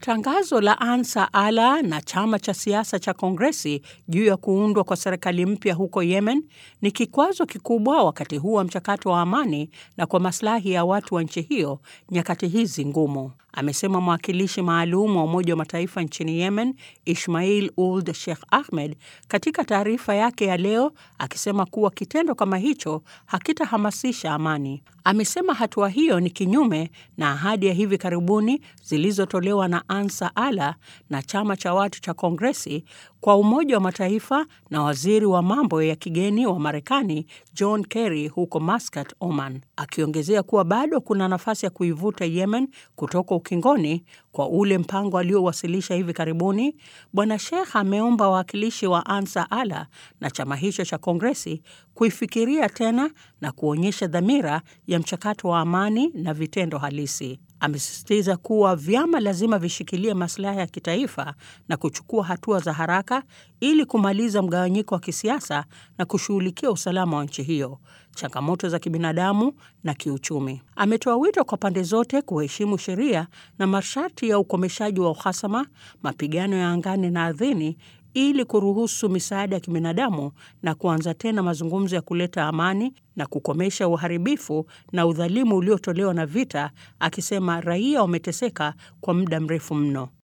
Tangazo la Ansa Ala na chama cha siasa cha Kongresi juu ya kuundwa kwa serikali mpya huko Yemen ni kikwazo kikubwa wakati huu wa mchakato wa amani na kwa maslahi ya watu wa nchi hiyo nyakati hizi ngumu, amesema mwakilishi maalum wa Umoja wa Mataifa nchini Yemen, Ismail Ould Sheikh Ahmed, katika taarifa yake ya leo, akisema kuwa kitendo kama hicho hakitahamasisha amani. Amesema hatua hiyo ni kinyume na ahadi ya hivi karibuni zilizotolewa na Ansa Ala na chama cha watu cha Kongresi kwa Umoja wa Mataifa na waziri wa mambo ya kigeni wa Marekani John Kerry huko Muscat, Oman, akiongezea kuwa bado kuna nafasi ya kuivuta Yemen kutoka ukingoni kwa ule mpango aliowasilisha hivi karibuni. Bwana Sheikh ameomba wawakilishi wa Ansa Ala na chama hicho cha Kongresi kuifikiria tena na kuonyesha dhamira ya mchakato wa amani na vitendo halisi. Amesisitiza kuwa vyama lazima vishikilie maslahi ya kitaifa na kuchukua hatua za haraka ili kumaliza mgawanyiko wa kisiasa na kushughulikia usalama wa nchi hiyo, changamoto za kibinadamu na kiuchumi. Ametoa wito kwa pande zote kuheshimu sheria na masharti ya ukomeshaji wa uhasama, mapigano ya angani na ardhini ili kuruhusu misaada ya kibinadamu na kuanza tena mazungumzo ya kuleta amani na kukomesha uharibifu na udhalimu uliotolewa na vita, akisema raia wameteseka kwa muda mrefu mno.